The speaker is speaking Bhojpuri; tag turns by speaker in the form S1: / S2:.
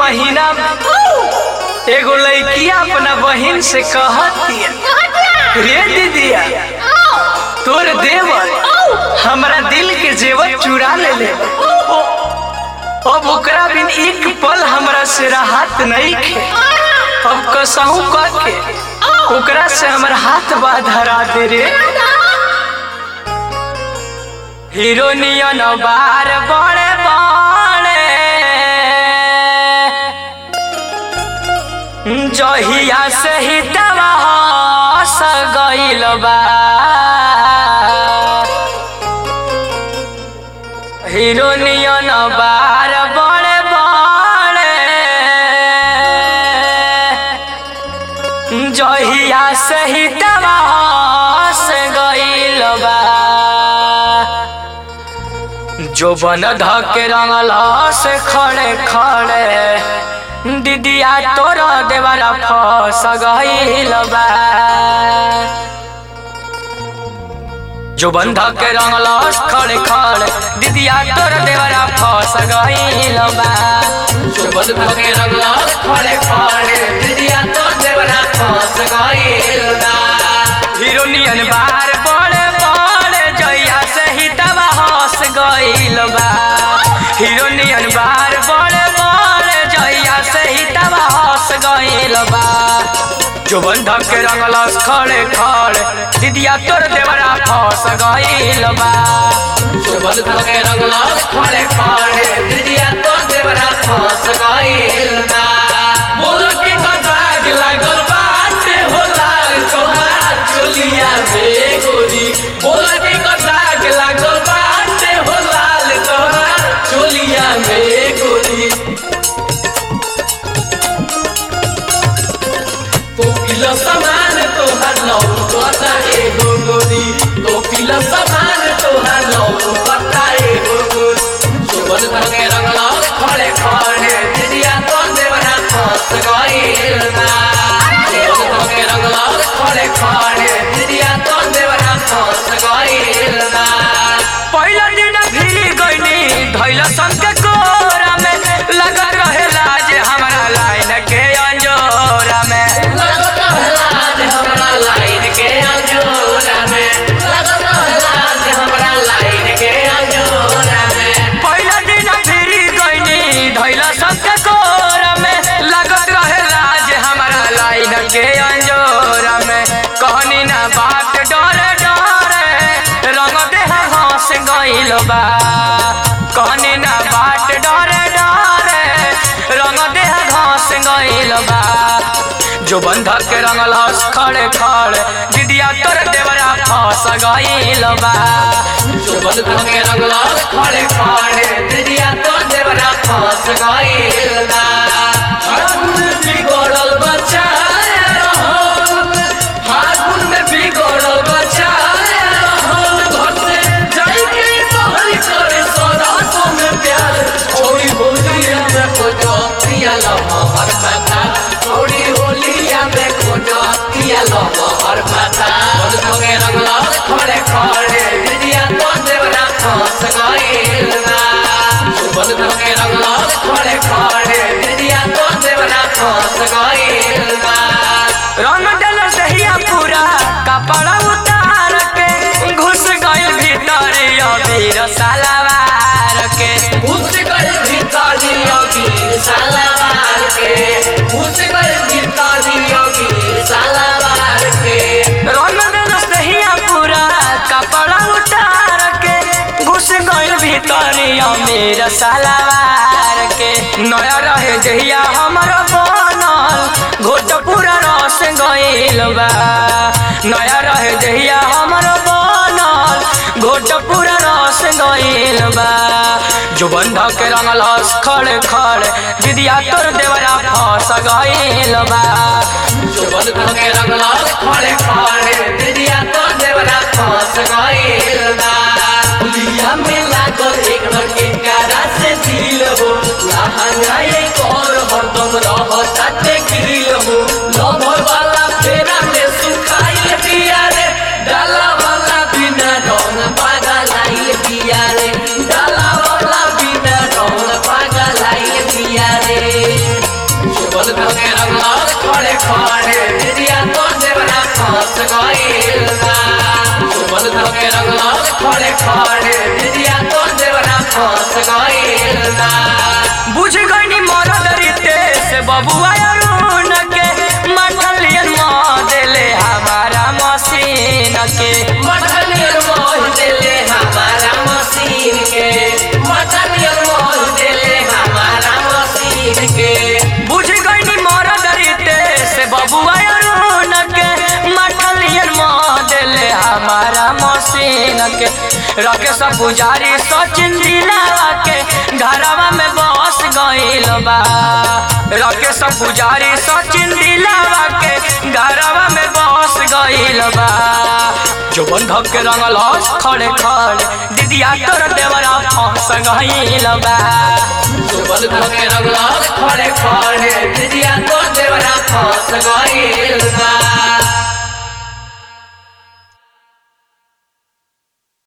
S1: महीना में एगो लड़किया अपना बहिन से कहतिया रे दीदिया तोर देवर हमरा दिल के जेवर चुरा ले ले अब ओकरा बिन एक पल हमरा से राहत नहीं खे अब कसहू कह के ओकरा से हमर हाथ बा धरा दे रे हिरोनियन बार बड़े बड़े जहिया से ही दवा हस गइल बा हिरोनियन बार बड़े बड़े जहिया से ही दवा हस गइल बा जो बन धके रंगल से खड़े खड़े दीदिया तोर देवरा फस गइल बा जो बंधा के रंगल खड़े खड़े दीदिया तोर देवरा फस गइल बा जो बंधा के रंगल खड़े खड़े दीदिया तोर देवरा फस गइल बा हिरोनियन बार बड़े बड़े जइया से ही दवा हंस गइल बा हिरोनियन बार बड़े बड़े जइया से ही दवा हंस गइल बा जो बंधक के रंगल खड़े खड़े दीदिया तोर देवरा फंस गइल बा जो बंधक के रंगल खड़े खड़े दीदिया तोर देवरा फंस गइल बा मोर के कटाक लागल बाटे हो लाल तोहार चोलिया में गोरी मोर के कटाक लागल बाटे हो लाल तोहार चोलिया में गोरी तो किलो सामान तोहार लौकता एगो गोरी तो किलो सामान तोहार लौकता एगो गोरी चोबन धके रंगला खड़े खड़े दिदिया तो देवरा फंस गइल बा चोबन धके रंगला खड़े खड़े दिदिया तो देवरा फंस गइल बा पहिला दिन फिरी गइनी धैला संग के कोरा में लगत रहे लाज हमरा लाइन के अंजोरा में लगत रहे लाज हमरा लाइन के अंजोरा में लगत रहे लाज हमरा लाइन के अंजोरा में पहिला दिन फिरी गइनी धैला संग के कोरा में लगत रहे लाज हमरा लाइन के अंजोरा में कहनी ना बात डरे डरे रंग देह हंस गइल बा कहनी ना बाट डरे डरे रंग देह घास गइल बा जो बंधक के रंगल हंस खड़े खड़े दीदिया तोर देवरा फंस गइल बा जो बंधक के रंगल हंस खड़े खड़े दीदिया तोर देवरा फंस गइल बा फागुन में बिगड़ल बच्चा रहल फागुन में बिगड़ल बच्चा रहल घर से जाई के बहरी करे सरासों में प्यार छोड़ी होलिया में खोजो पिया लम्हा हर खाता छोड़ी होलिया में खोजो पिया लम्हा हर खाता बंद भगे रंगला खड़े खड़े दिदिया तो देवरा फंस गइल ना बंद भगे रंगला खड़े खड़े दिदिया तो देवरा फंस गइल ना रंग डल सहिया पूरा कपड़ा उतार के घुस गइल भीतर अबीर सलवार के घुस गइल भीतर अबीर सलवार के घुस गइल भीतर अबीर सलवार के रंग डल सहिया पूरा कपड़ा उतार के घुस गइल भीतर अबीर सलवार के नया रहे जहिया हमर बनल घोट पूरा रस गइल बा नया रहे जहिया हमर बनल घोट पूरा रस गइल बा जो बंधा के रंगल हंस खड़े खड़े दीदिया तोर देवरा फंस गइल बा जो बंधा के रंगल हंस खड़े खड़े दीदिया तोर देवरा फंस गइल बा पुलिया में लागल एक के कारा से दिल हो लहंगा एक और हरदम रहता ते गिल हो लभर वाला फेरा में सुखाइल पिया रे डाला वाला बिना रौन पागल आइल पिया रे डाला वाला बिना रौन पागल आइल पिया रे
S2: बबुआ अरुण के मठलियन मॉडले हमारा मशीन के
S1: मटनियर मोह देले हमारा मशीन के मटनियर मोह देले हमारा मशीन के
S2: बुझ गई मरद रीते से बबुआ अरुण के मठलियन मॉडले हमारा मशीन के रखे सब पुजारी सचिन दिलावा के घरवा में बस गइल बा रखे सब पुजारी सचिन दिलावा के घरवा में बस गइल बा जोबन धक के रंगल हस खड़े खड़े दीदिया तोर देवरा फंस गइल बा
S1: सुबल धके रंगला खड़े खड़े दिदिया